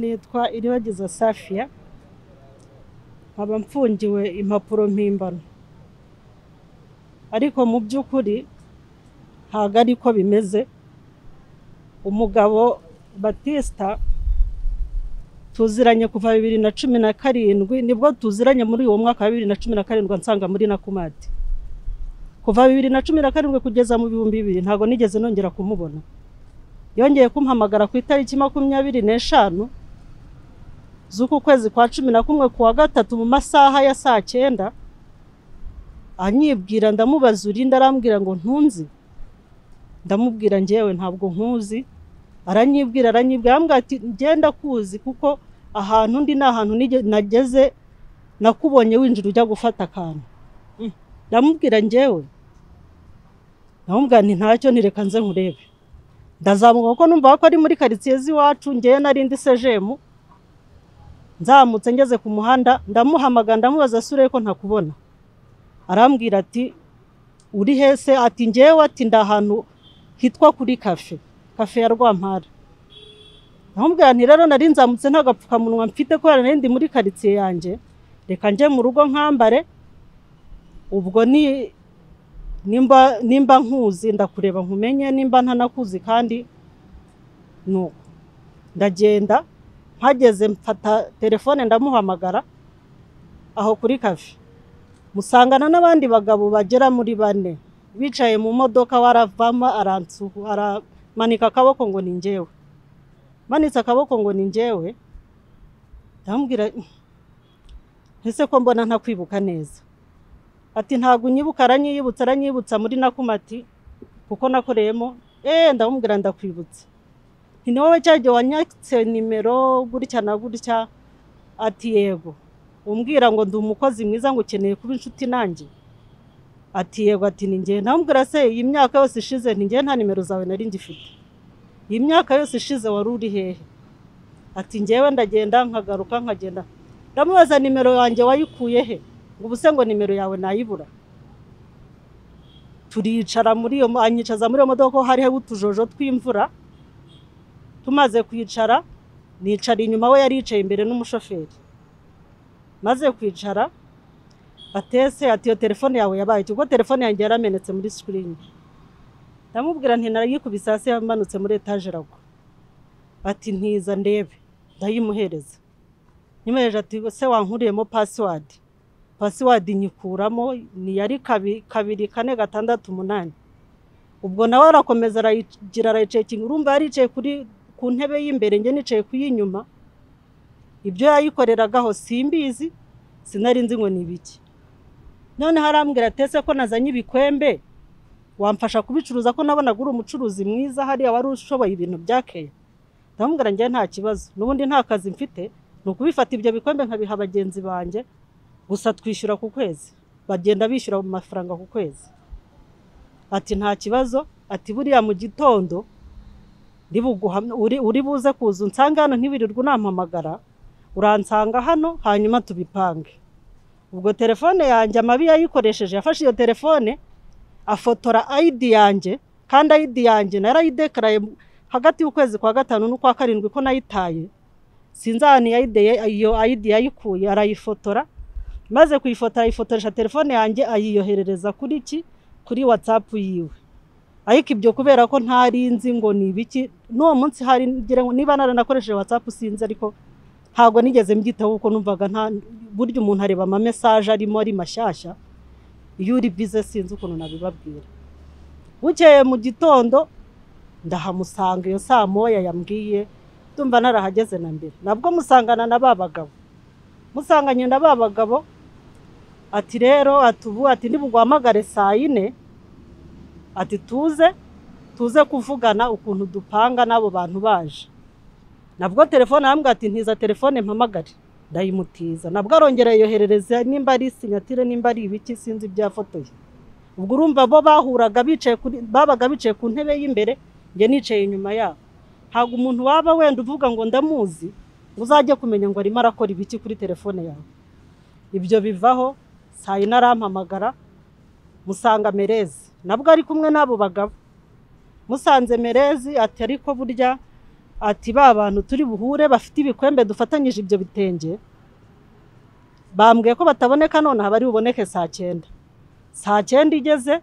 nitwa iribagiza safiya nkaba mfungiwe impapuro mpimbano ariko mu by'ukuri ntabwo ari ko bimeze umugabo batisita tuziranye kuva bibiri na cumi na karindwi nibwo tuziranye muri uwo mwaka wa bibiri na cumi na karindwi nsanga muri na kumati kuva bibiri na cumi na karindwi kugeza mu bihumbi bibiri ntabwo nigeze nongera kumubona yongeye kumpamagara ku itariki makumyabiri n'eshanu z'uku kwezi kwa cumi na kumwe ku wa gatatu mu masaha ya saa cyenda anyibwira ndamubaza urinde arambwira ngo ntunzi ndamubwira ngewe ntabwo nkuzi aranyibwira aranyibwira arambwira ati ngenda kuzi kuko ahantu undi ni ahantu nageze nakubonye winjira ujya gufata akantu ndamubwira ngewe ndamubwira nti ntacyo ntireka nze nkurebe ndazamuka kuko numva ko ari muri karitsiye z'iwacu ngewe narindi sejemu nzamutse ngeze ku muhanda ndamuhamagara ndamubaza asure ko ntakubona arambwira ati uri hese ati ngewe ati ndi ahantu hitwa kuri kafe kafe ya rwampara ndamubwira nti rero nari nzamutse nta gapfukamunwa mfite kubera nari ndi muri karitsiye yanjye reka njye mu rugo nkambare ubwo ni nimba nkuzi ndakureba nkumenye nimba ntanakuzi kandi nuko ndagenda mpageze mfata telefone ndamuhamagara aho kuri kafe musangana n'abandi bagabo bagera muri bane bicaye mu modoka waravamo aramanika akaboko ngo ni ngewe manitse akaboko ngo ni ngewe ndamubwira ese ko mbona ntakwibuka neza ati ntabwo unyibuka aranyibutsa aranyibutsa muri nakumati kuko nakoreyemo eee ndamubwira ndakwibutsa ni wowe cyagiye wanyatse nimero gutya na gutya ati yego umbwira ngo ndi umukozi mwiza ngo ukeneye kuba inshuti nanjye ati yego ati ni ngewe ndamubwira se iyi myaka yose ishize ni ngewe nta nimero zawe nari ngifite iyi myaka yose ishize wari uri hehe ati ngewe ndagenda nkagaruka nkagenda ndamubaza nimero yanjye wayikuye he ngo ubuse ngo nimero yawe nayibura turicara muri iyo anyicaza muri iyo modoka hariho utujojo tw'imvura tumaze kwicara nicara inyuma we yari yicaye imbere n'umushoferi maze kwicara atese ati iyo telefone yawe yabaye kuko telefone yanjye yaramenetse muri sikirini ndamubwira nti narayikubise hasi yamanutse muri etaje iragwa ati ntiza ndebe ndayimuhereza nyimuhereje ati se wankuriyemo pasiwadi pasiwadi nyikuramo ni yari kabiri kane gatandatu umunani ubwo nawe arakomeza arayigira arayicaye urumva yaricaye ku ntebe y'imbere njye nicaye ku y'inyuma ibyo yayikoreragaho simbizi sinari nzi ngo ni ibiki noneho arambwira atese ko nazanye ibikwembe wamfasha kubicuruza ko nabonaga uri umucuruzi mwiza hariya wari ushoboye ibintu bya keya ndamubwira njye nta kibazo n'ubundi nta kazi mfite ni ukubifata ibyo bikwembe nkabiha bagenzi banjye gusa twishyura ku kwezi bagenda bishyura mu mafaranga ku kwezi ati nta kibazo ati buriya mu gitondo uri buze kuza unsange hano ntibirirwe unampamagara uransanga hano hanyuma tubipange ubwo telefone yanjye amabi yayikoresheje yafashe iyo telefone afotora ayidi yanjye kandi ayidi yanjye narayidekaraye hagati y'ukwezi kwa gatanu n'ukwa karindwi ko nayitaye sinzi ahantu iyo ayidi yayikuye arayifotora maze kuyifotora ayifotoresha telefone yanjye ayiyoherereza kuri ki kuri watsapu yiwe ariko ibyo kubera ko ntari nzi ngo ni ibiki n'uwo munsi hari niba naranakoresheje watsapu sinzi ariko ntabwo nigeze mbyitaho kuko numvaga nta buryo umuntu areba amamesaje arimo ari mashyashya iyo uri bize sinzi ukuntu nabibabwira bukeye mu gitondo ndahamusanga iyo saa moya yambwiye ndumva narahageze na mbere nabwo musangana na ba bagabo musanganye na ba bagabo ati rero atubu ati ntibuguhamagare saa yine ati tuze tuze kuvugana ukuntu dupanga n'abo bantu baje nabwo telefone arambwira ati ntiza telefone mpamagare ndayimutiza nabwo arongera yoherereza nimba ari sinyatire nimba ari ibiki sinzi ibyafotoye ubwo urumva bo bahuraga bicaye babaga bicaye ku ntebe y'imbere njye nicaye inyuma yabo ntabwo umuntu waba wenda uvuga ngo ndamuzi uzajya kumenya ngo arimo arakora ibiki kuri telefone yawe ibyo bivaho saa yine arampamagara musanga merezi nabwo ari kumwe n'abo bagabo musanze merezi ati ariko burya ati ba bantu turi buhure bafite ibikwembe dufatanyije ibyo bitenge bambwiye ko bataboneka nonaha bari buboneke saa cyenda saa cyenda igeze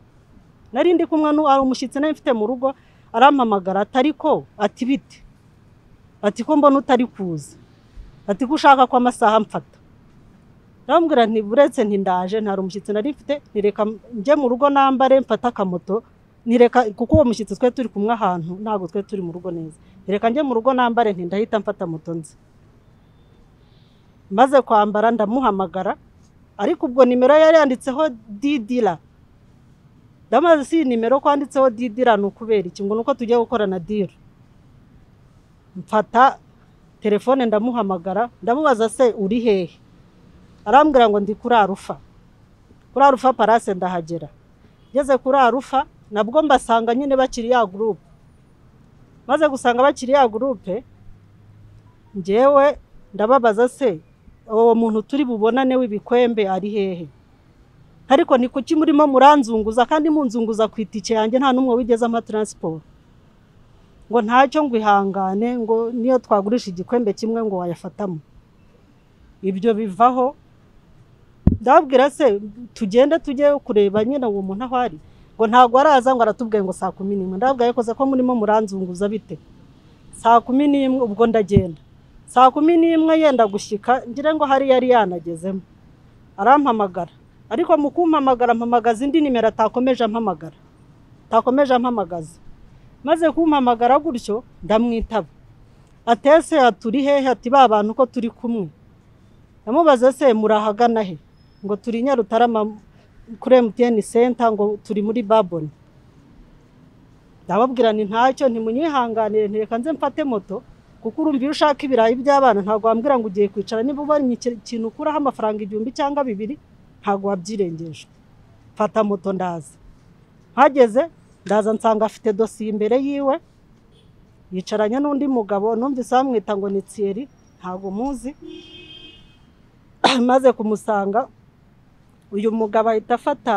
nari ndi kumwe n'u- ari umushyitsi nari mfite mu rugo arampamagara atari ko ati bite ati ko mbona utari kuza ati ko ushaka ko amasaha mfata ndamubwira nti buretse ntindaje nta umushyitsi nari mfite nireka njye mu rugo nambare mfate akamoto nireka kuko uwo mushyitsi twe turi kumwe ahantu ntabwo twe turi mu rugo neza nireka njye mu rugo nambare ntindahita mfata moto nzi maze kwambara ndamuhamagara ariko ubwo nimero yari yanditseho didira ndamaze si iyi nimero kwanditseho didira ni ukubera iki ngo ni uko tugiye gukorana dira mfata telefone ndamuhamagara ndamubaza se uri hehe arambwira ngo ndi kuri arufa kuri arufa parase ndahagera ngeze kuri arufa nabwo mbasanga nyine bakiri ya gurupe maze gusanga bakiri ya gurupe ngewe ndababaza se uwo muntu turi bubonane w'ibikwembe ari hehe ariko ni kuki murimo muranzunguza kandi munzunguza ku itike yanjye nta n'umwe wigeze ampa taransiporo ngo ntacyo ngo ihangane ngo niyo twagurisha igikwembe kimwe ngo wayafatamo ibyo bivaho ndabwira se tugende tujye kureba nyine uwo muntu aho ari ngo ntabwo araza ngo aratubwiye ngo saa kumi n'imwe ndabwira yakoze ko murimo muranzunguza bite saa kumi n'imwe ubwo ndagenda saa kumi n'imwe yenda gushyika ngira ngo hari yari yanagezemo arampamagara ariko mu kumpamagara mpamagaza indi nimero atakomeje ampamagara atakomeje ampamagaza maze kumpamagara gutyo ndamwitaba atese aturi hehe ati ba bantu ko turi kumwe ndamubaza se murahagana he ngo turi nyarutarama kuri emutiyeni senta ngo turi muri baboni ndababwira ni ntacyo ntimunyihanganire ntireka nze mfate moto kuko urumva iyo ushaka ibirayi by'abana ntabwo wambwira ngo ugiye kwicara niba ubonye iki- ikintu ukuraho amafaranga igihumbi cyangwa bibiri ntabwo wabyirengeje mfata moto ndaza mpageze ndaza nsanga afite dosiye imbere yiwe yicaranye n'undi mugabo numvise bamwita ngo ni tsiyeri ntabwo muzi maze kumusanga uyu mugabo ahita afata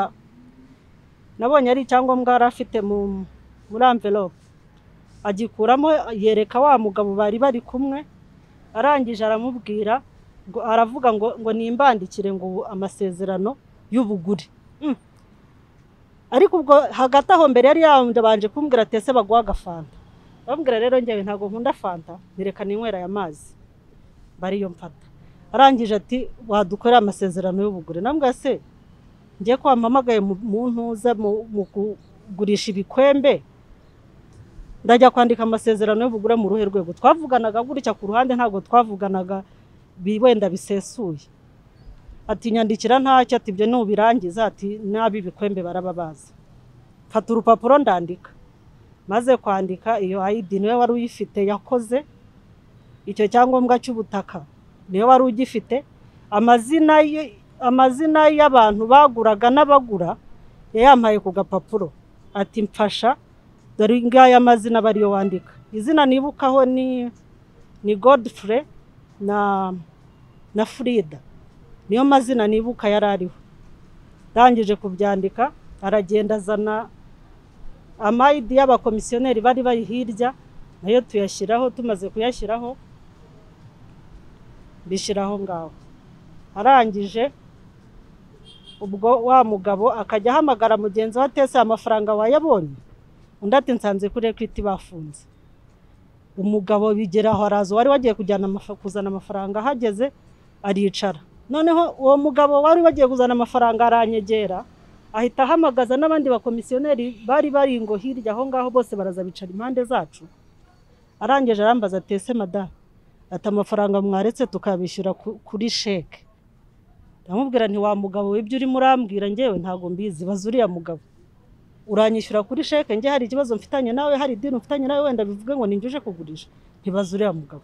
nabonye ari icyangombwa yari afite mu- muri amvelope agikuramo yereka wa mugabo bari bari kumwe arangije aramubwira ngo aravuga ngo ngo nimbandikire ngo ubu amasezerano y'ubugure Mm. ariko ubwo hagati aho mbere yari yabanje kumbwira tese baguha agafanta bambwira rero njyewe ntabwo nkunda fanta nireka ninywera aya mazi bariyo mfata arangije ati wadukorera amasezerano y'ubugure nambwa se njye ko wampamagaye mu mu ntuza mu mu kugurisha ibikwembe ndajya kwandika amasezerano y'ubugure mu ruhe rwego twavuganaga gutya ku ruhande ntabwo twavuganaga bi- wenda bisesuye ati nyandikira ntacyo ati ibyo nubirangiza ati n'ab'ibikwembe baraba bazi mfata urupapuro ndandika maze kwandika iyo ayidi niwe wari uyifite yakoze icyo cyangombwa cy'ubutaka niyo wari ugifite amazina ye- amazina y'abantu baguraga n'abagura yayampaye ku gapapuro ati mfasha dore ngaya amazina aba ariyo wandika izina nibukaho ni ni godfrey na na frida niyo mazina nibuka yari ariho ndangije kubyandika aragenda azana amayidi y'abakomisiyoneri bari bari hirya nayo tuyashyiraho tumaze kuyashyiraho bishyira aho ngaho arangije ubwo wa mugabo akajya ahamagara mugenzi we atese amafaranga wayabonye undi ati nsanze kuri ekwiti bafunze umugabo bigera aho araza wari wagiye kujyana amafa- kuzana amafaranga ahageze aricara noneho uwo mugabo wari wagiye kuzana amafaranga aranyegera ahita ahamagaza n'abandi bakomisiyoneri bari bari ngo hirya aho ngaho bose baraza bicara impande zacu arangije arambaza atese madamu ati amafaranga mwaretse tukabishyura ku- kuri sheke ndamubwira nti wa mugabo w'ibyo urimo urambwira ngewe ntabwo mbizi baza uriya mugabo uranyishyura kuri sheke nge hari ikibazo mfitanye nawe hari idini mfitanye nawe wenda bivuge ngo ninjye uje kugurisha ntibaze uriya mugabo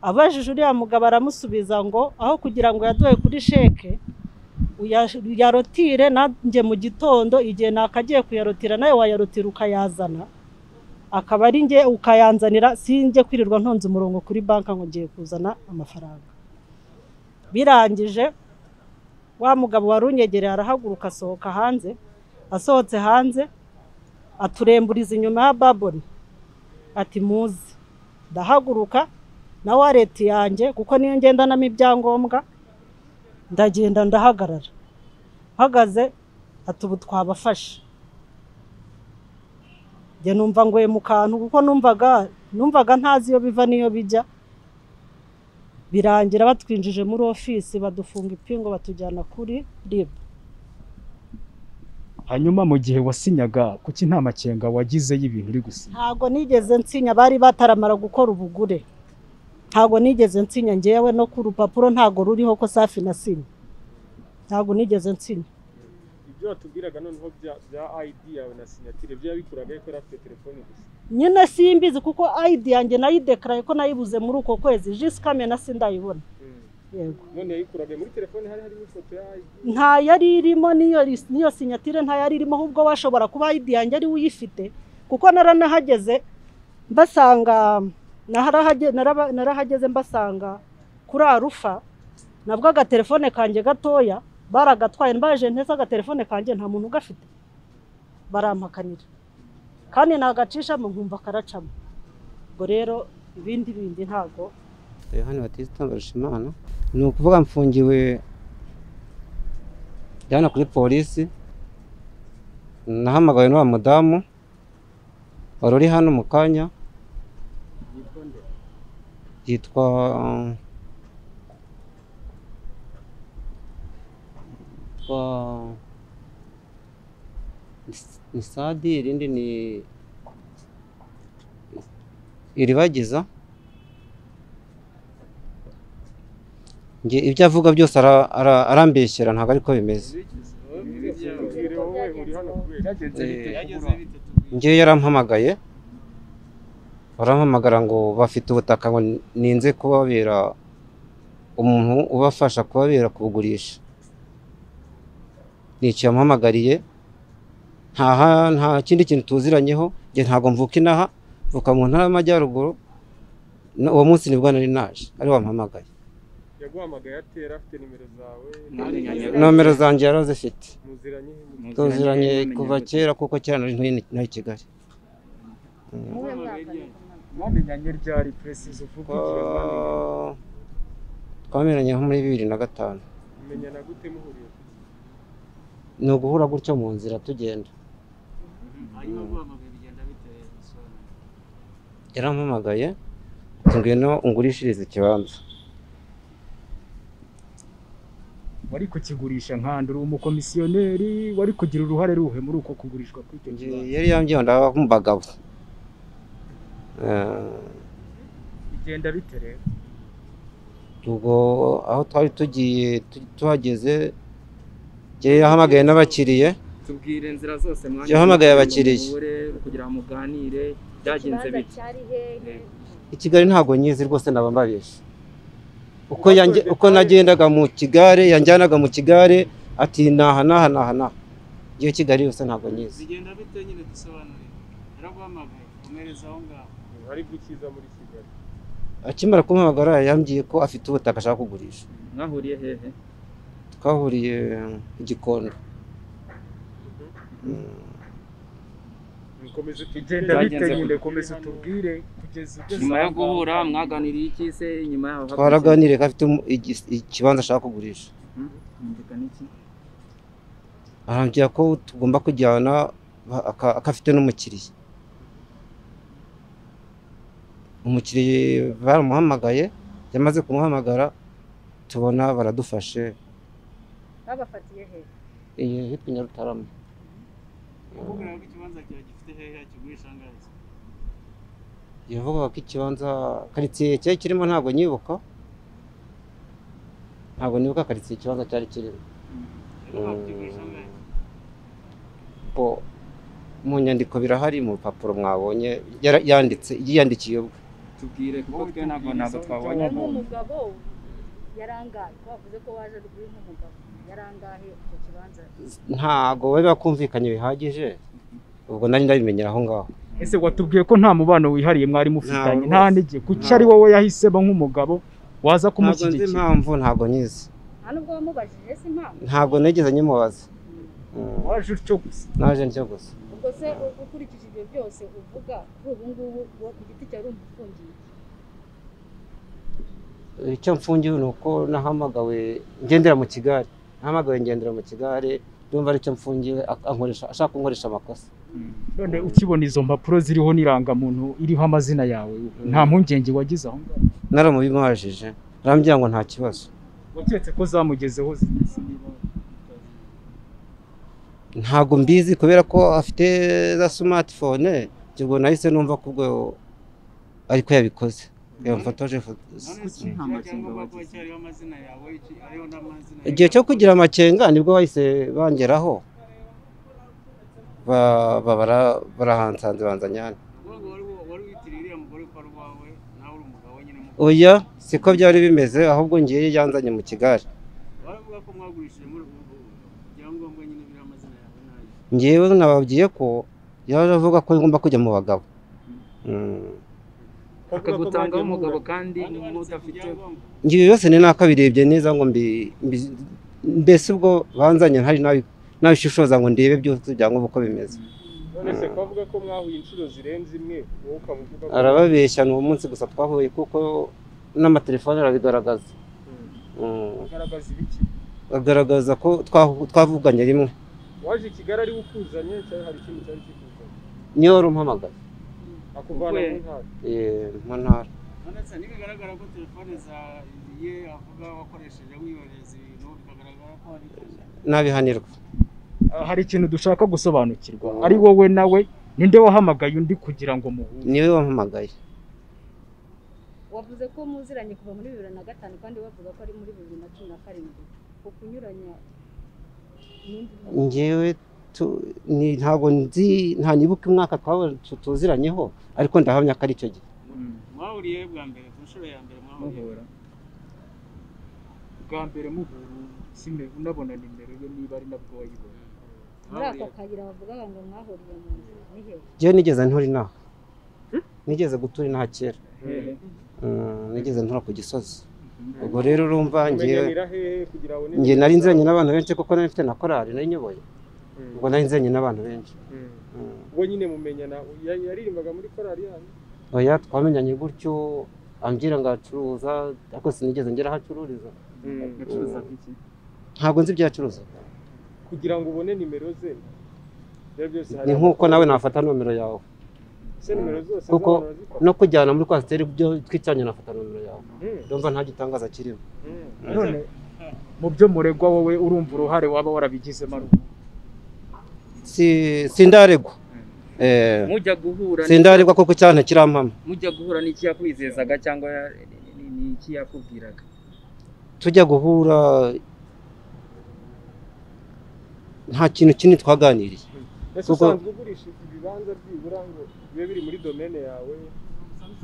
abajije uriya mugabo aramusubiza ngo aho kugira ngo yaduhe kuri sheke uya- uyarotire nanjye mu gitondo igihe nakagiye kuyarotira nawe wayarotira ukayazana akaba ari njye ukayanzanira sinjye kwirirwa ntonze umurongo kuri banki ngo ngiye kuzana amafaranga birangije wa mugabo wari unyegereye arahaguruka asohoka hanze asohotse hanze aturemburiza inyuma ya baboni ati muze ndahaguruka na wareti yanjye kuko niyo ngendanamo ibyangombwa ndagenda ndahagarara mpagaze ati ubu twabafashe njye numva ngoye mu kantu kuko numvaga numvaga ntazi iyo biva n'iyo bijya birangira batwinjije muri ofisi badufunga ipingu batujyana kuri ribu hanyuma mu gihe wasinyaga kuki nta makenga wagize y'ibintu uri gusinya ntabwo nigeze nsinya bari bataramara gukora ubugure ntabwo nigeze nsinya ngewe no ku rupapuro ntabwo ruriho ko safi na sinya ntabwo nigeze nsinya ibyo watubwiraga noneho bya- bya ayidi yawe na sinyatire byo yabikuraga yuko yari afite telefone gusa nyine simbizi kuko ayidi yanjye nayidekaraye ko nayibuze muri uko kwezi jisikame na sindayibona yego none yayikuraga muri telefone hari harimo ifoto ya ayidi nta yari irimo n'iyo ris- n'iyo sinyatire nta yari irimo ahubwo washobora kuba ayidi yanjye ari we uyifite kuko naranahageze mbasanga naharahage- naraba- narahageze mbasanga kuri arufa nabwo agatelefone kanjye gatoya baragatwaye mbaje ntese agatelefone kanjye nta muntu ugafite barampakanira kandi nagacishamo nkumva karacamo ubwo rero ibindi bindi ntago yohani batista mbarushimana ni ukuvuga mfungiwe jyana kuri polisi nahamagawe n'uwa mudamu wari uri hano mu kanya yitwa yitwa Nis- ni sadi irindi ni iribagiza Njye ibyo avuga byose ara- ara- arambeshyera ntabwo ariko bimeze tubwire wowe uri hano kubera njye yarampamagaye barampamagara ngo bafite ubutaka ngo ninze kubabera umuntu ubafasha kubabera kubugurisha ni icyo yampamagariye nta ha- nta kindi kintu tuziranyeho njye ntabwo mvuka inaha mvuka mu ntara y'amajyaruguru No- uwo munsi nibwo nari naje ari wampamagaye yaguhamagaye atera afite nimero zawe nomero zanjye yari azifite muziranye tuziranye kuva kera kuko kera nari ntari- nari i Kigali mwamenyanye ryari peresizo uvuga igihe mwamenyanye Twa- twamenyanye nko muri bibiri na gatanu mumenyana gute muhuriye ni uguhura gutyo mu nzira tugenda yarampamagaye ati ngwino ungurishirize ikibanza wari kukigurisha nkandi uri umukomisiyoneri wari kugira uruhare ruhe muri uko kugurishwa kw'icyo Njye kibanza yari yambwiye ngo ndaba mu bagabo Eh, bigenda bite rero ubwo aho twari tugiye tu- tuhageze njye yahamagaye n'abakiriye tubwire inzira zose mwanyuzemo Yahamagaye kugira ngo abakiriya. muhure, kugira ngo muganire byagenze ikibanza bite cyari hehe Yego. i Kigali ntabwo nyizi rwose naba mbabeshye uko yange uko nagendaga mu kigare yanjyanaga mu kigare ati naha naha naha naha iyo Kigali yose ntabwo nyizi bigenda bite nyine dusobanurire yaraguhamagaye umereza aho ngaho hari gukiza muri kigali akimara kumpamagara yambwiye ko afite ubutaka ashaka kugurisha mwahuriye hehe twahuriye i gikondo Mm, mukomeze bigenda bite Byagenze nyine gute? komeza utubwire kugeza ugeze nyuma yo aha ngaha. guhura mwaganiriye iki se nyuma yaho twaraganiriye ko afite umu- igi- ikibanza ashaka kugurisha humvikana iki arambwira ko tugomba kujyana ba- aka- akafite n'umukiriya umukiriya baramuhamagaye yamaze kumuhamagara tubona baradufashe babafatiye hehe iyi hitwa nyarutarama yakubwira ko ikibanza cyawe gifite hehe kigurisha angahe se yavugaga ko ikibanza karitsiye cyari kirimo ntabwo nyibuka ntabwo nibuka karitsiye ikibanza cyari kirimo yavuga ko kigurisha angahe ko mu nyandiko birahari mu rupapuro mwabonye yara- yanditse yiyandikiye ubwe tubwire kuko Wowe twe ntabwo tubwire ntabwo izo twabonye harimo umuntu. umugabo yarangaye ko bavuze ko waje ruguru nk'umugabo yarangaye icyo kibanza ntabwo bari bakumvikanye bihagije ubwo nari ndabimenyera aho ngaho ese watubwiye ko nta mubano wihariye mwari mufitanye Nta, nta rwose. nige kuki ari wowe yahisemo nk'umugabo waza ntabwo nzi kumushyigikira impamvu ntabwo nyizi nta nubwo wamubajije se impamvu ntabwo nigeze nyimubaza Mm, waje utyo gusa naje ntyo gusa ubwo se ukurikije ibyo byose uvuga kuri ubu ngubu uwo ku giti cyawe uri umufungiye icyo mfungiwe ni uko nahamagawe ngendera mu kigare nahamagawe ngendera mu kigare ndumva aricyo mfungiwe ak- ankoresha- ashaka kunkoresha amakosa none ukibona izo mpapuro ziriho n'irangamuntu iriho amazina yawe nta mpungenge wagize aho ngaho naramubimajije arambwira ngo nta kibazo waketse ko zamugezeho zigeze ntabwo mbizi kubera ko afite za smartphone ubwo nahise numva ko ubwo ariko yabikoze yamfotoje ifoto- none se nta nta makenga cyangombwa kuba wagize. cyariho amazina yawe iki- hariho n'amazina igihe yawe. cyo kugira amakenga nibwo bahise bangeraho Ba- ba- bara- barahansanze banzanyane Ubwo ngo wari wari witiriye uriya mugore ko ari uwawe nawe uri umugabo nyine mu oya siko byari bimeze ahubwo ngiye yanzanye mu kigare baravuga ko mwagurishije muri ubu ibyangombwa nyine biriho amazina yawe nayo ngewe nababwiye ko yaje avuga ko ngomba kujya mu bagabo Mm. akagutangaho umugabo kandi mudafite ngibi byose ni nakabirebye neza ngo mbi- mbi- mbese ubwo banzanye ntari nabi- nabishishoza ngo ndebe byose byangombwa uko bimeze none se ko avuga ko mwahuye inshuro zirenze imwe wowe ukaba uvuga ko arababeshya ni uwo munsi gusa twahuye kuko n'amatelefone arabigaragaza Mm. Mm. agaragaza ibiki agaragaza ko twahu- twavuganye rimwe waje i kigali ari we ukuzanye cyangwa hari ikindi cyari kikuzanye niyo wari umpamagaye akuvana mu Uvuye. ntara Eh, mu ntara none se ntibigaragara ko telefone za ye avuga wakoresheje wiyoreza ibintu bikagaragara ko hari icyo- nabihanirwa Ah, hari ikintu dushaka gusobanukirwa ari wowe nawe ninde wahamagaye undi kugira ngo muhure niwe wampamagaye wavuze ko muziranye kuva muri bibiri na gatanu kandi bavuga ko ari muri bibiri na cumi na karindwi ku kunyuranya n'indi ngewe tu- ni- ntabwo nzi nta nibuka umwaka twaba- tu- tuziranyeho ariko ndahamya ko ari icyo gihe mwahuriye bwa mbere ku nshuro ya mbere mwahuriye muhura bwa mbere muhura sime- unabona nimero ye niba ari nabwo wayibona muri aka kayira bavugaga ngo mwahuriye mu nzira ni hehe ngewe nigeze nturi inaha nigeze gutura inaha kera hehe Mm, nigeze ntura ku gisozi ubwo rero urumva ngewe kumenyanira hehe kugira ngo nge nari nzanye n'abantu benshi kuko nari mfite na korali nari nyoboye ubwo nari nzanye n'abantu benshi Mm. ubwo nyine mumenyana ya- yaririmbaga muri korali yanyu oya twamenyanye gutyo ambwira ngo acuruza ariko sinigeze ngera aho acururiza gacuruzaga iki ntabwo nzi ibyo acuruza kugira ngo ubone nimero ze ibyo byose hari ni nk'uko nawe nafata nomero yawe se nimero zose Kuko- z'abantu barazifata? no kujyana muri kwasiteri byo twicanye nafata nomero yawe Mm, ndumva nta gitangaza kirimo mm. none mu byo muregwa wowe urumva uruhare waba warabigizemo ari uruhe? Si- sindaregwa Eh, mujya guhura ni- sindaregwa kuko cyane kirampama mujya guhura n'iki yakwizezaga cyangwa ya- ni- ni- ni iki yakubwiraga tujya guhura nta kintu kinini twaganiriye ese Kuko- usanzwe ugurisha ibibanza byibura ngo bibe biri muri domene yawe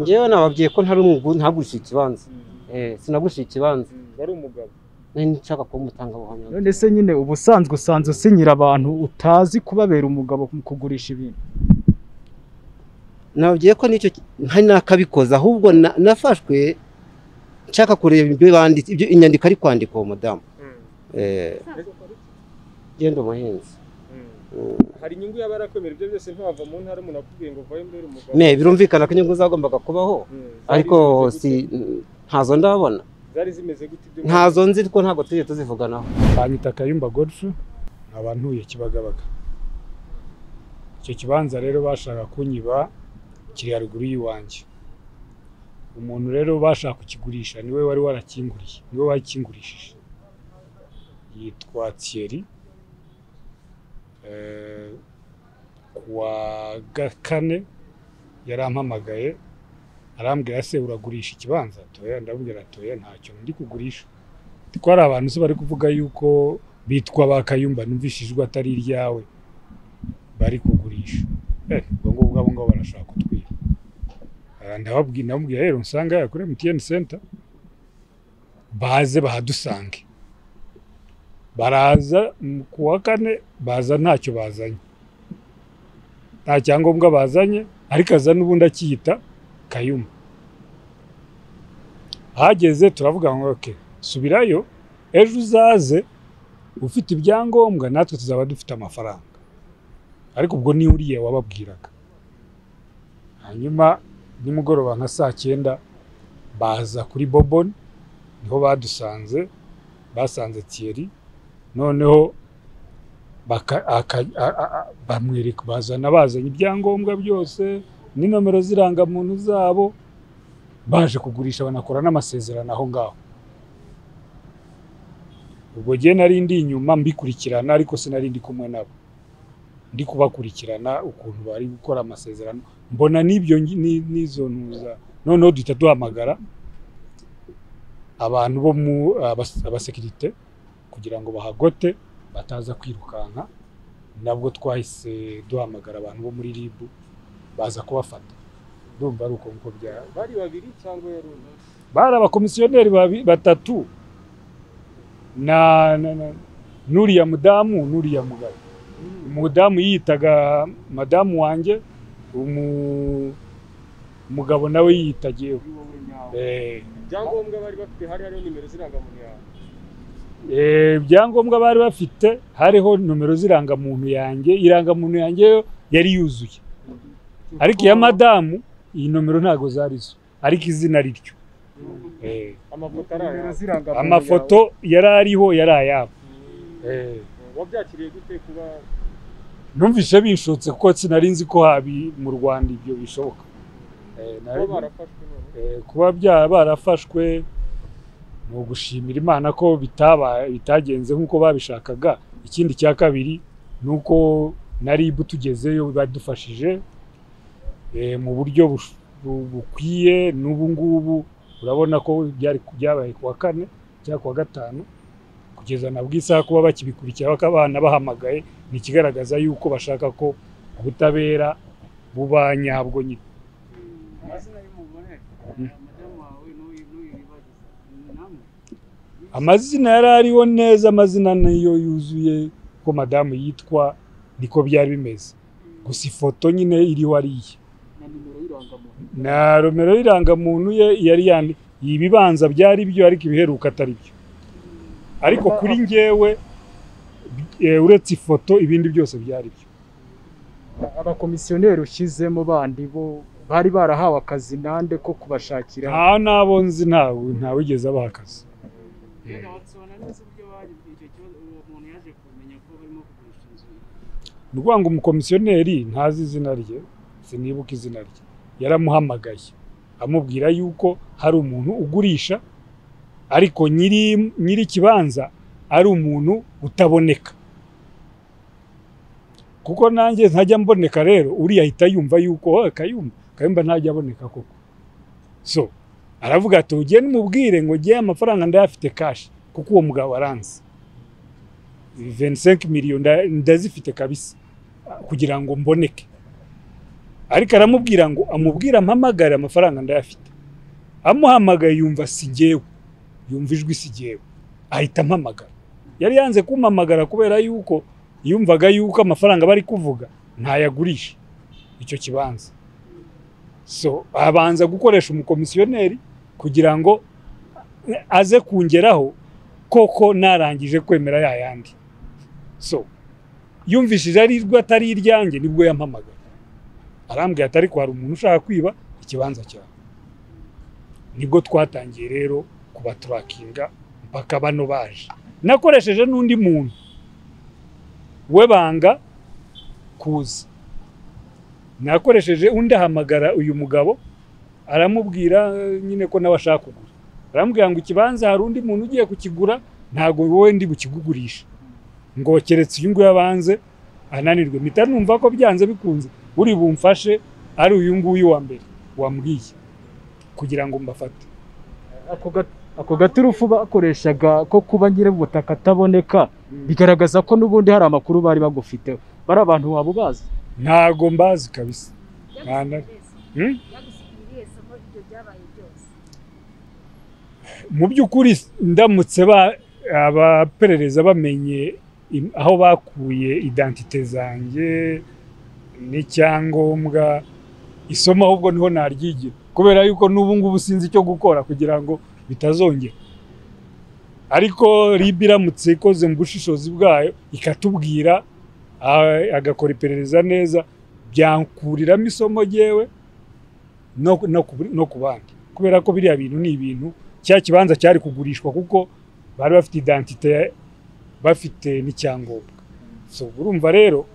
ngewe nababwiye ko ntari umwugu ntagurisha ikibanza Eh, sinagurisha ikibanza wari umugabo nari nshaka kuba umutangabuhamya none se nyine ubusanzwe usanzwe usinyira abantu utazi kubabera umugabo mu kugurisha ibintu nababwiye ko nicyo ki- ntari nakabikoze ahubwo na- nafashwe nshaka kureba ibyo banditse ibyo inyandiko ari kwandika uwo mudamu Mm, Eh, usanzwe ukora iki genda umuhinzi mm. Mm. hari inyungu yaba yarakwemera ibyo byose ntiwava mu ntara umuntu akubwiye ngo vayo mbere umugabo ne birumvikana ko inyungu zagombaga kubaho Mm, zari ariko zimeze si ntazo ndabona gute? zari zimeze gute ibyo ntazo nzi ko ntabwo tujye tuzivuganaho banyita Kayumba Godfrey nkaba ntuye Kibagabaga icyo kibanza rero bashaka kunyiba kiri haruguru y'iwanjye umuntu rero bashaka kukigurisha niwe wari warakinguriye niwe wakingurishije yitwa Thierry Eh, kuwa ga- kane yarampamagaye arambwira se uragurisha ikibanza toya ndamubwira toya ntacyo ndi kugurisha ko hari abantu se bari kuvuga yuko bitwa ba kayumba numvishijwe atari iryawe bari kugurisha Eh, ubwo ngubwo abo ngabo barashaka kutwiba Ah, ndababwi- ndamubwira rero nsanga hariya kuri MTN center baze bahadusange baraza mm, ku wa kane baza ntacyo bazanye nta cyangombwa bazanye ariko aza n'ubundi akiyita kayumba hageze turavuga ngo okay subirayo ejo uzaze ufite ibyangombwa natwe tuzaba dufite amafaranga ariko ubwo ni uriya wababwiraga hanyuma nimugoroba nka saa cyenda baza kuri boboni niho badusanze basanze Thierry noneho baka- aka- a- a- a- bamwereka bazana bazanye ibyangombwa byose n'inomero z'irangamuntu zabo baje kugurisha banakora n'amasezerano aho ngaho ubwo jye nari ndi inyuma mbikurikirana ariko sinari ndi kumwe nabo ndi kubakurikirana ukuntu bari gukora amasezerano mbona n'ibyo ngi- ni- n'izo ntuza noneho duhita duhamagara abantu bo mu abas- abasekirite kugira ngo bahagote bataza kwirukanka nabwo twahise duhamagara abantu bo muri RIB baza kubafata ndumva ari uko nguko bya bari babiri cyangwa yarundi bari abakomisiyoneri babi- batatu na na- na- n'uriya mudamu n'uriya mugabo umudamu yiyitaga madamu wanjye umu- umugabo nawe yiyitagiye kuri wowe nyawe Eh, ibyangombwa bari bafite hari hariho nimero z'irangamuntu yawe Eh, ibyangombwa bari bafite hariho nomero z'irangamuntu yanjye irangamuntu yanjye yo yari yuzuye ariko iya madamu iyi nomero ntago zari zo ariko izina ari ryo Eh, amafoto ari nimero ayawe z'irangamuntu amafoto yari ariho yari ayabo Eh, wabyakiriye gute kuba numvise bishotse kuko sinari nzi ko habi mu rwanda ibyo bishoboka Eh, kuba nari- barafashwe none Eh, kuba byaba barafashwe ni ugushimira imana ko bitaba- bitagenze nk'uko babishakaga ikindi cya kabiri ni uko na RIB tugezeyo badufashije eh, mu buryo bush- bu- bukwiye n'ubu ngubu urabona ko byari byabaye kuwa kane cyangwa kuwa gatanu kugeza na bw'isaha kuba bakibikurikira baka abana bahamagaye ni ikigaragaza yuko bashaka ko ubutabera buba nyabwo nyine amazina y'umugore madamu wawe n'uyu n'uyu wibagiza ni namwe amazina yari ariho neza amazina niyo yuzuye ko madamu yitwa niko byari bimeze gusa ifoto nyine iriho ariye na nimero y'irangamuntu na romero y'irangamuntu ye yari yandi ibibanza byari byo ariko ibiheruka atari byo ariko kuri njyewe eh, uretse ifoto ibindi byose byari byo abakomisiyoneri ushyizemo bandi bo bari barahawe akazi nande ko kubashakira nta n'abo nzi ntawe ntawigeze abaha akazi reka batsobana neza uburyo baje icyo kibazo uwo muntu yaje kumenya ko barimo kugurisha inzu ye ni ukuvuga ngo umukomisiyoneri ntazi izina rye sinibuka izina rye yaramuhamagaye amubwira yuko hari umuntu ugurisha ariko nyiri nyiri ikibanza ari umuntu utaboneka kuko nanjye ntajya mboneka rero uriya ahita yumva yuko "Oh, kayumba kayumba ntajya aboneka koko so aravuga ati ugende umubwire ngo ngewe amafaranga ndayafite kashi kuko uwo mugabo aranzi 25 miliyoni nda- ndazifite kabisa kugira ngo mboneke ariko aramubwira ngo amubwire ampamagare amafaranga ndayafite amuhamagaye yumva si jyewe yumva ijwi si jyewe ahita ampamagara yari yanze kumpamagara kubera yuko yumvaga yuko amafaranga bari kuvuga ntayagurisha icyo kibanza so abanza gukoresha umukomisiyoneri kugira ngo aze kungeraho koko narangije kwemera ya yandi so yumvishije ari rwo atari iryanjye nibwo yampamagara arambwira ati ariko hari umuntu ushaka kwiba ikibanza cyawe nibwo twatangiye rero kubaturakinga mpaka bano baje nakoresheje n'undi muntu we banga kuza nakoresheje undi ahamagara uyu mugabo aramubwira eh, nyine ko nawe ashaka kugura aramubwira ngo ikibanza hari undi muntu ugiye kukigura ntabwo wowe ndi bukigugurisha ngo keretse uyu nguyu abanze ananirwe mpita numva ko byanze bikunze uri bumfashe ari uyu nguyu wa mbere wambwiye kugira ngo mbafate ako ga- ako gaturufu bakoreshaga ko kuba nyir'ubutaka ataboneka bigaragaza ko n'ubundi hari amakuru bari bagufiteho bari abantu waba ubazi ntago mbazi kabisa Nta- Hmm? byagusigiriye somo ibyo byabaye byose mu by'ukuri ndamutse ba- abaperereza bamenye im- aho bakuye identite zanjye n'icyangombwa isomo ahubwo niho naryigira kubera yuko n'ubu ngubu sinzi icyo gukora kugira ngo bitazongera ariko RIB iramutse ikoze mu bushishozi bwayo ikatubwira ah, agakora iperereza neza byankuriramo isomo ryewe no ku bandi kubera ko biriya bintu ni ibintu cya kibanza cyari kugurishwa kuko bari bafite identite bafite n'icyangombwa so urumva rero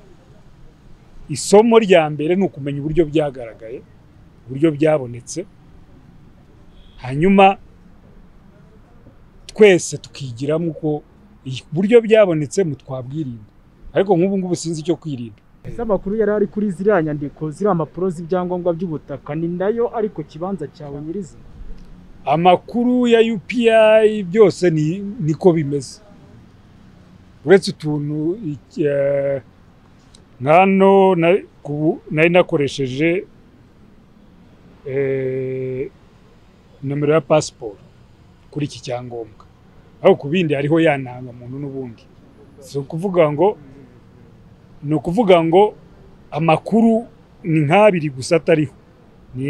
isomo rya mbere ni ukumenya uburyo byagaragaye uburyo byabonetse hanyuma twese tukigiramo uko uburyo byabonetsemo twabwirinda ariko nk'ubu ngubu sinzi icyo kwirinda ese amakuru yari ari kuri ziriya nyandiko ziriya mpapuro z'ibyangombwa by'ubutaka ni nayo ariko kibanza cyawe nyirizina amakuru ya UPI byose ni niko bimeze uretse utuntu iki- eh, nkano na- ku- nari nakoresheje eh, nomero ya pasiporo kuri iki cyangombwa aho ku bindi hariho ya ntangamuntu n'ubundi si ukuvuga ngo ni ukuvuga ngo amakuru ni nk'abiri gusa atariho ni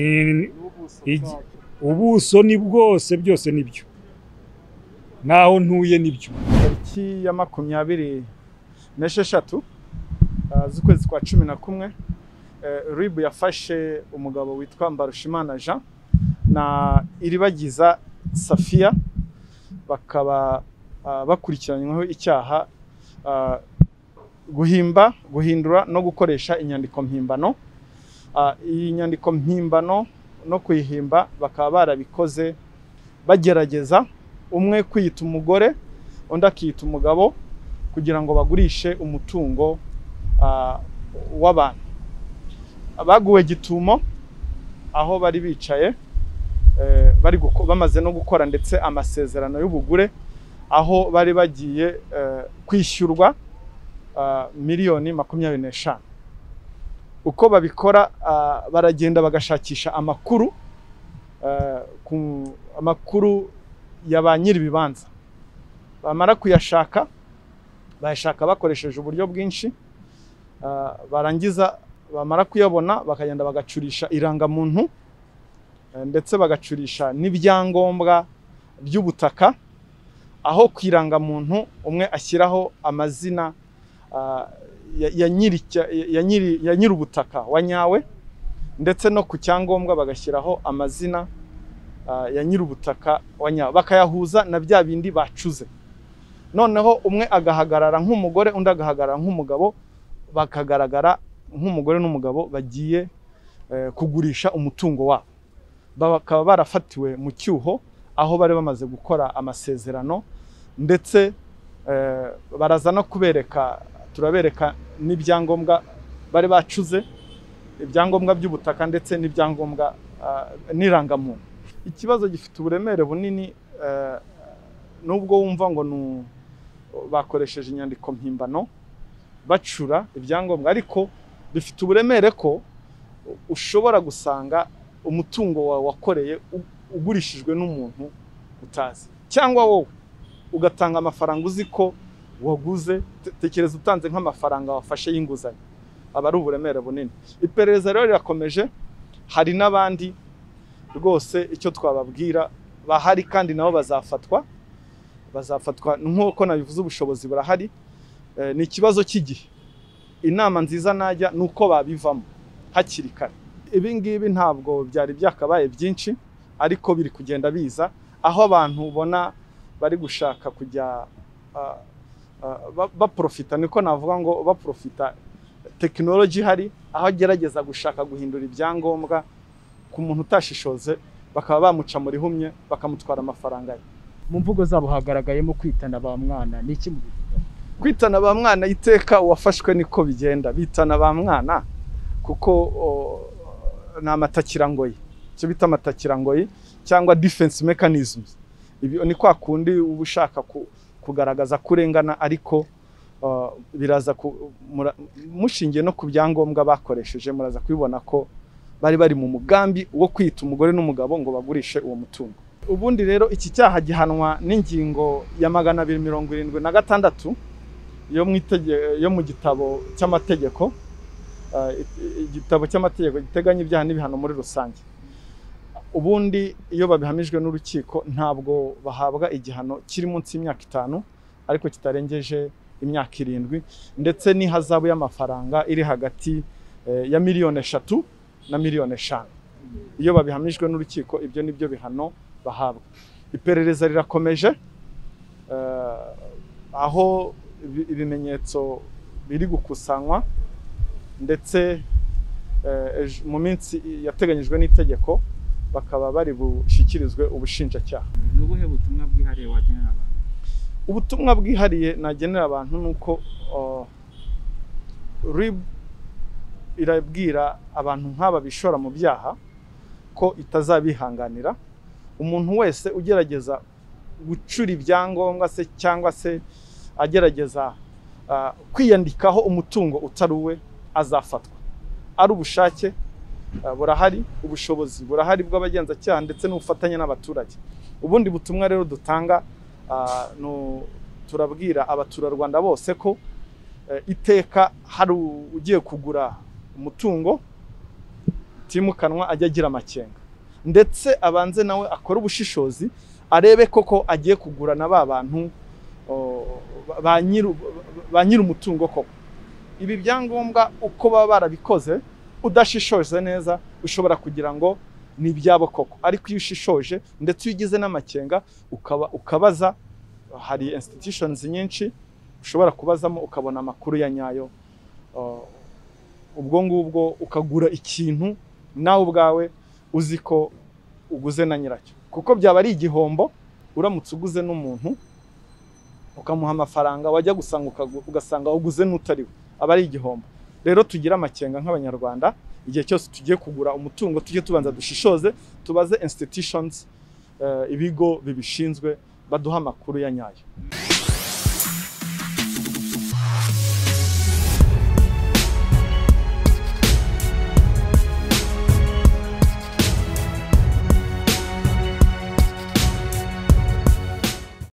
n'ubuso Igi- bwacyo. ubuso ni bwose byose nibyo naho ntuye nibyo tariki ya makumyabiri n'esheshatu uh, z'ukwezi kwa cumi na kumwe uh, ribu yafashe umugabo witwa mbarushimana jean na iribagiza safiya bakaba uh, bakurikiranyweho icyaha uh, guhimba guhindura no gukoresha inyandiko mpimbano uh, iyi nyandiko mpimbano no kuyihimba bakaba barabikoze bagerageza umwe kwiyita umugore undi akiyita umugabo kugira ngo bagurishe umutungo ah, w'abantu baguwe gitumo aho bari bicaye eh, bari guko- bamaze no gukora ndetse amasezerano y'ubugure aho bari bagiye eh, kwishyurwa ah, miliyoni makumyabiri n'eshanu uko babikora ah, baragenda bagashakisha amakuru eh, ku- amakuru ya ba nyir'ibibanza bamara kuyashaka bayashaka bakoresheje uburyo bwinshi ah, barangiza bamara kuyabona bakagenda bagacurisha irangamuntu eh, ndetse bagacurisha n'ibyangombwa by'ubutaka aho ku irangamuntu umwe ashyiraho amazina ah, ya- ya nyiri icya- ya nyiri- ya nyiri ubutaka wa nyawe ndetse no ku cyangombwa bagashyiraho amazina ah, ya nyiri ubutaka wa nyawe bakayahuza na bya bindi bacuze noneho umwe agahagarara nk'umugore undi agahagarara nk'umugabo bakagaragara nk'umugore n'umugabo bagiye eh, kugurisha umutungo wabo bakaba barafatiwe mu cyuho aho bari bamaze gukora amasezerano ndetse eh, baraza no kubereka turabereka n'ibyangombwa bari bacuze ibyangombwa by'ubutaka ndetse n'ibyangombwa ah, n'irangamuntu ikibazo gifite uburemere bunini eh, nubwo wumva ngo ni u- bakoresheje inyandiko mpimbano bacura ibyangombwa ariko bifite uburemere ko ushobora gusanga umutungo wawe wakoreye u- ugurishijwe n'umuntu utazi cyangwa wowe ugatanga amafaranga uzi ko waguze te- tekereza utanze nk'amafaranga wafashe y'inguzanyo aba ari uburemere bunini iperereza rero rirakomeje hari n'abandi rwose icyo twababwira bahari kandi nabo bazafatwa bazafatwa nk'uko nabivuze ubushobozi burahari Eh, ni ikibazo cy'igihe inama nziza najya ni uko babivamo hakiri kare ibi ngibi ntabwo byari byakabaye byinshi ariko biri kugenda biza aho abantu ubona bari gushaka kujya ah, ah, ba- baprofita niko navuga ngo baprofita tekinoloji ihari aho agerageza gushaka guhindura ibyangombwa ku muntu utashishoze bakaba bamuca mu rihumye bakamutwara amafaranga ye mu mvugo zabo hagaragayemo kwitana ba mwana ni iki mu kwitana ba mwana iteka uwafashwe niko bigenda bitana ba mwana kuko o, ni amatakirangoyi icyo bita amatakirangoyi cyangwa defense mechanisms ibi ni kwa kundi uba ushaka ku- kugaragaza ko urengana ariko o, biraza ku- mura- mushingiye no ku byangombwa bakoresheje muraza kubibona ko bari bari mu mugambi wo kwita umugore n'umugabo ngo bagurishe uwo mutungo ubundi rero iki cyaha gihanwa n'ingingo ya magana abiri mirongo irindwi na gatandatu yo mu itege- yo mu gitabo cy'amategeko ah, i- igitabo cy'amategeko giteganya ibyaha n'ibihano muri rusange ubundi iyo babihamijwe n'urukiko ntabwo bahabwa igihano kiri munsi y'imyaka itanu ariko kitarengeje imyaka irindwi ndetse n'ihazabu y'amafaranga iri hagati eh, ya miliyoni eshatu na miliyoni eshanu iyo babihamijwe n'urukiko ibyo ni byo bihano bahabwa iperereza rirakomeje eh, aho ibi- ibimenyetso biri gukusanywa ndetse eh, ejo- mu minsi yateganyijwe n'itegeko bakaba bari bushyikirizwe ubushinjacyaha ni ubuhe butumwa bwihariye wagenera abantu ubutumwa bwihariye nagenera abantu ni uko uh, RIB irabwira abantu nk'aba bishora mu byaha ko itazabihanganira umuntu wese ugerageza gucura ibyangombwa se cyangwa se agerageza uh, kwiyandikaho umutungo utari uwe azafatwa ari ubushake uh, burahari ubushobozi burahari bw'abagenzacyaha ndetse n'ubufatanye n'abaturage ubundi butumwa rero dutanga Ah, no- turabwira abaturarwanda bose ko eh, iteka hari u- ugiye kugura umutungo utimukanwa ajya agira amakenga ndetse abanze nawe akore ubushishozi arebe koko agiye kugura na ba bantu oh, ba- ba nyiru- ba nyir'umutungo koko ibi byangombwa uko baba barabikoze udashishoje neza ushobora kugira ngo ni ibyabo koko ariko iyo ushishoje ndetse iyo ugize n'amakenga ukaba ukabaza hari institutions nyinshi ushobora kubazamo ukabona amakuru ya nyayo Uh, ubwo ngubwo ukagura ikintu nawe ubwawe uzi ko uguze na nyiracyo kuko byaba ari igihombo uramutse uguze n'umuntu ukamuha amafaranga wajya gusanga ukagu- ugasanga uguze n'utari we aba ari igihombo rero tugire amakenga nk'abanyarwanda igihe cyose tugiye kugura umutungo tujye tubanza dushishoze tubaze institutions eh, ibigo bibishinzwe baduha amakuru ya nyayo